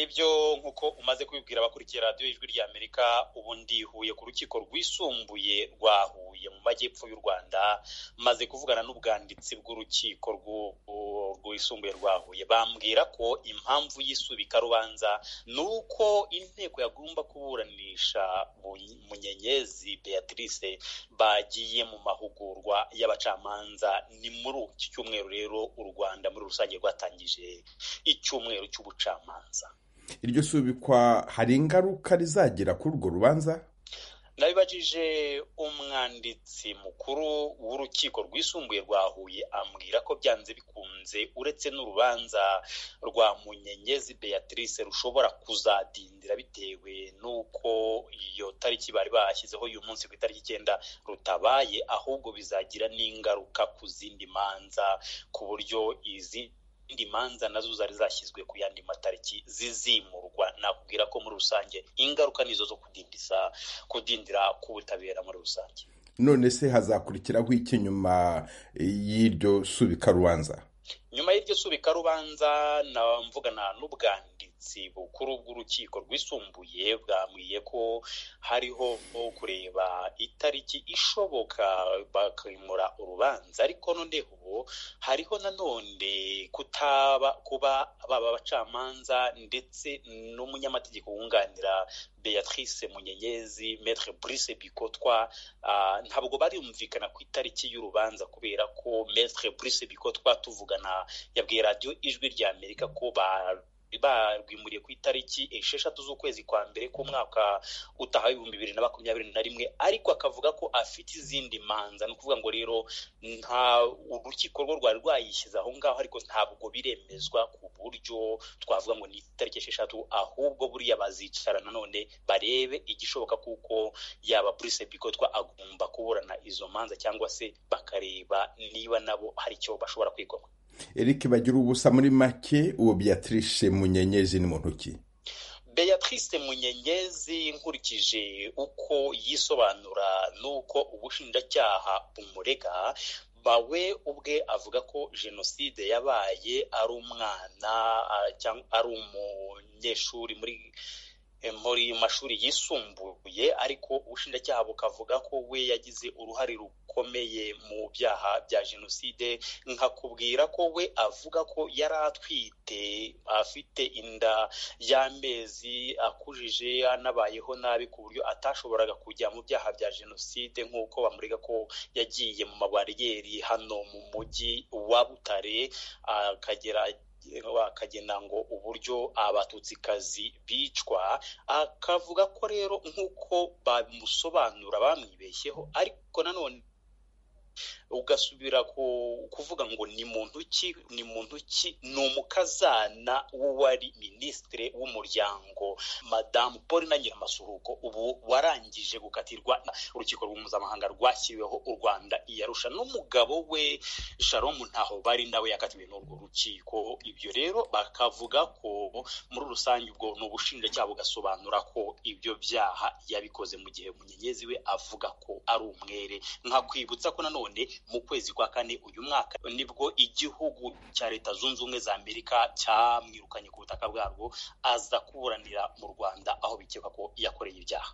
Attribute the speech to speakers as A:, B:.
A: byo nk'uko umaze kubibwira abakurikiye radiyo y'ijwi rya amerika ubu ndihuye ku rukiko rwisumbuye rwa huye mu majyepfo y'u rwanda maze kuvugana n'ubwanditsi bw'urukiko rwisumbuye rwa huye bambwira ko impamvu y'isubikarubanza ni uko inteko yagomba kuburanisha munyenyezi beatrice bagiye mu mahugurwa y'abacamanza ni muri iki cyumweru rero u rwanda muri rusange rwatangije icyumweru cy'ubucamanza
B: iryo subikwa hari ingaruka rizagira kuri urwo rubanza
A: nabibajije umwanditsi mukuru w'urukiko rwisumbuye rwa huye ambwira ko byanze bikunze uretse n'urubanza rwa munyenyezi beatrice rushobora kuzadindira bitewe n'uko iyo tariki bari bashyizeho uyu munsi ku itariki icyenda rutabaye ahubwo bizagira n'ingaruka ku zindi manza ku buryo izi izindi manza nazo zari zashyizwe ku yandi matariki zizimurwa nakubwira ko muri rusange ingaruka nizo zo kudindiza kudindira k'ubutabera muri rusange
B: none se hazakurikiraho iki nyuma y'iryo subikarubanza
A: nyuma y'iryo subikarubanza na mvugana n'ubwanditsi bukuru bw'urukiko rwisumbuye bwambwiye ko hariho kureba itariki ishoboka bakimura urubanza ariko noneho hariho nanone kutaba kuba baba abacamanza ndetse n'umunyamategeko wunganira beatrice munyenyezi metre brice bikotwa ntabwo barumvikana ku itariki y'urubanza kubera ko metre brice bikotwa tuvugana yabwiye radiyo ijwi rya amerika ko ba barwimuriye ku itariki esheshatu z'ukwezi kwa mbere k'umwaka utaha w'ibihumbi bibiri na makumyabiri na rimwe ariko akavuga ko afite izindi manza ni ukuvuga ngo rero nta urukiko rwo rwari rwayishyize aho ngaho ariko ntabwo biremezwa ku buryo twavuga ngo ni itariki esheshatu ahubwo buriya bazicara nanone barebe igishoboka kuko yaba burise bikotwa agomba kuburana izo manza cyangwa se bakareba niba nabo hari icyo bashobora kwigwaho
B: Eric bagira ubusa muri make uwo Beatrice munyenyezi ni muntu ki
A: beatrice munyenyezi nkurikije uko yisobanura n'uko ubushinjacyaha bumurega bawe ubwe avuga ko jenoside yabaye ari umwana cyangwa ari umunyeshuri muri muri mashuri yisumbuye ariko ubushinjacyaha bukavuga ko we yagize uruhare rukomeye mu byaha bya jenoside nkakubwira ko we avuga ko yari atwite afite inda y'amezi akujije anabayeho nabi ku buryo atashoboraga kujya mu byaha bya jenoside nk'uko bamurega ko yagiye mu mabariyeri hano mu mujyi wa butare akagera akagena ngo uburyo abatutsikazi bicwa akavuga ko rero nk'uko bamusobanura bamwibeshyeho ariko nanone ugasubira kuvuga ngo ni muntu ki ni muntu ki ni umukazana w'uwari minisitiri w'umuryango madamu paul na nyir'amasuruko ubu warangije gukatirwa urukiko rw'umumpuzamahanga rwashyiriweho u rwanda iyarusha n'umugabo we sharomu ntaho bari nawe yakatiwe n'urwo rukiko ibyo rero bakavuga ko muri rusange ubwo ni ubushinjacyaha bugasobanura ko ibyo byaha yabikoze mu gihe munyenyezi we avuga ko ari umwere nkakwibutsa ko nanone none mu kwezi kwa kane uyu mwaka nibwo igihugu cya leta zunze ubumwe za amerika cyamwirukanye ku butaka bwarwo aza kuburanira mu rwanda aho bikeka ko yakoreye ibyaha